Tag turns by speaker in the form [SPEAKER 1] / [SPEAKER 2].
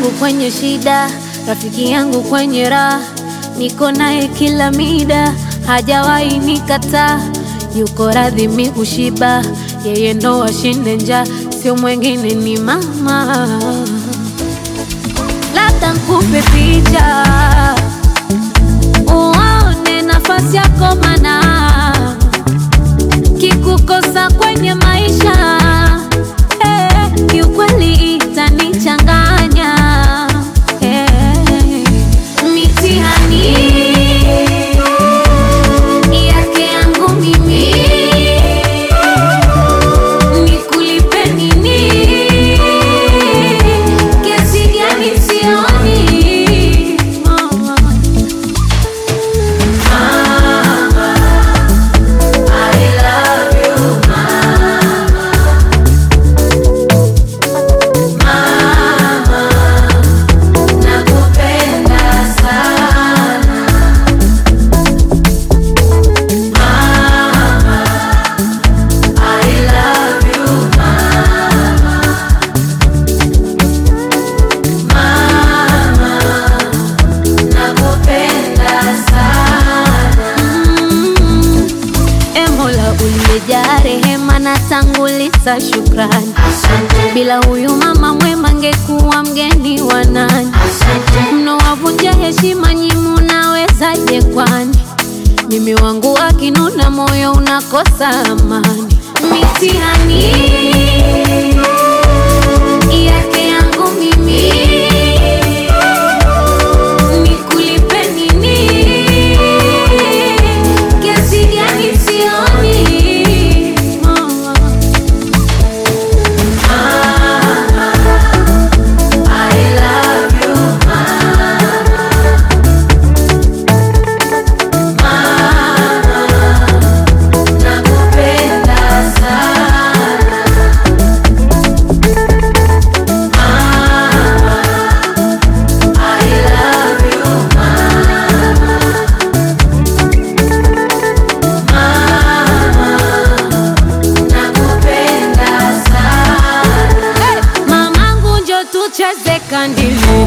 [SPEAKER 1] yangu kwenye shida, rafiki yangu kwenye raha, niko naye kila mida, hajawahi nikataa, yuko radhi mi kushiba, yeye ndo ashinde njaa, sio mwengine ni mama. Labda nkupe picha uone nafasi yako, mana kikukosa kwenye maisha eh, kiukweli itanichanganya eh, mitihani yake yangu mimi nikulipe nini? Kiasi gani sioni oh. Mm. E Mola uliyejaa rehema na tanguliza shukrani, bila huyu mama mwema ngekuwa mgeni wa nani? Mnowavunja heshima nyi, munawezaje kwani? Mimi wangu akinuna, moyo unakosa amani. Mitihani yake yangu mimi nikulipe nini? Kiasi gani sioni oh. Mamangu njo tucheze kandili